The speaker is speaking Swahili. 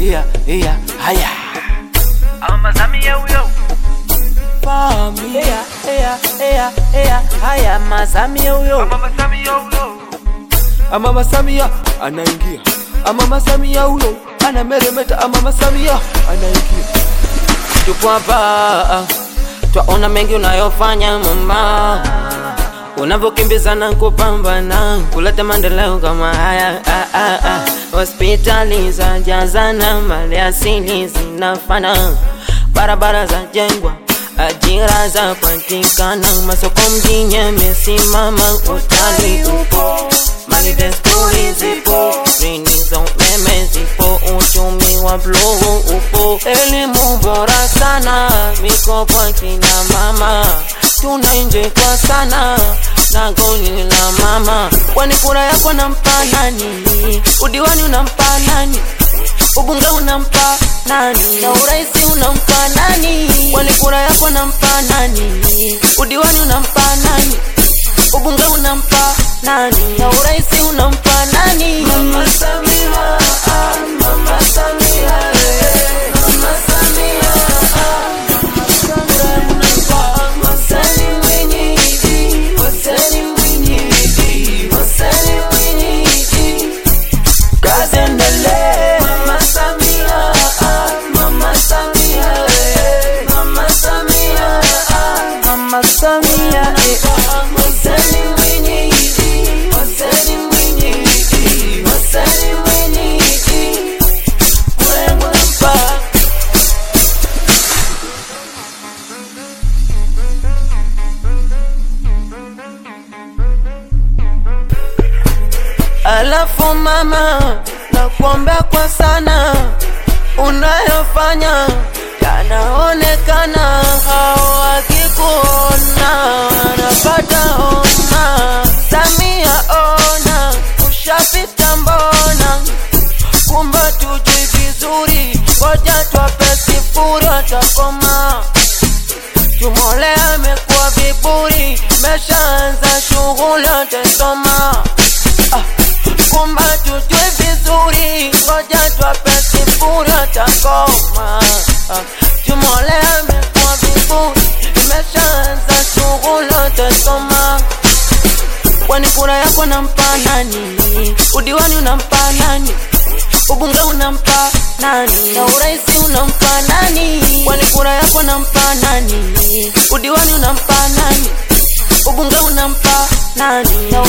iya iya haya Mama Samia huyo. Familia iya iya iya haya Masamia huyo Mama Samia huyo. Mama Samia anaingia Mama Samia huyo anameremeta Mama Samia anaingia tupo hapa twaona mengi unayofanya mama unavyokimbizana kupambana kuleta maendeleo kama haya ah, ah, ah. hospitali za jazana mali asili zinafana barabara za jengwa ajira za patikana masoko mjini yamesimama utalii upo mali desturi zipo rini za umeme zipo uchumi wa bluu upo elimu bora sana mikopo kina mama tunainjekwa sana na goli la mama kwani kura yako nampa nani udiwani unampa nani ubunge unampa nani na uraisi unampa nani kwani kura yako nampa nani udiwani unampa nani ubunge unampa nani na uraisi unampa nani mama Samia ah, mama Samia eh, mama Samia ah, Wasani mwenyeji, wasani mwenyeji, wasani mwenyeji. Kazi endelee. Mama Samia, ah, Mama Samia, eh, Mama Samia, ah, Mama Samia, eh, ah, wasani mwenyeji, wasani mwenyeji, wasani mwenyeji. Mwengu nampa. Alafu mama, nakuombea kwa sana, unayofanya yanaonekana, hao wakikuona wanapata homa. Samia ona, ushapita mbona, kumbe tujui vizuri, ngoja twape sifuri watakoma. Tumole amekuwa viburi, meshaanza shughuli atasoma kumba tujue vizuri, ngoja twape sifuri atakoma. Tumole amekuwa viburi, imeshaanza shughuli atasoma. Kwani kura yako nampa nani? Udiwani unampa nani? Ubunge unampa nani? Na uraisi unampa nani? Kwani kura yako nampa nani? Udiwani unampa nani? Ubunge unampa nani? Na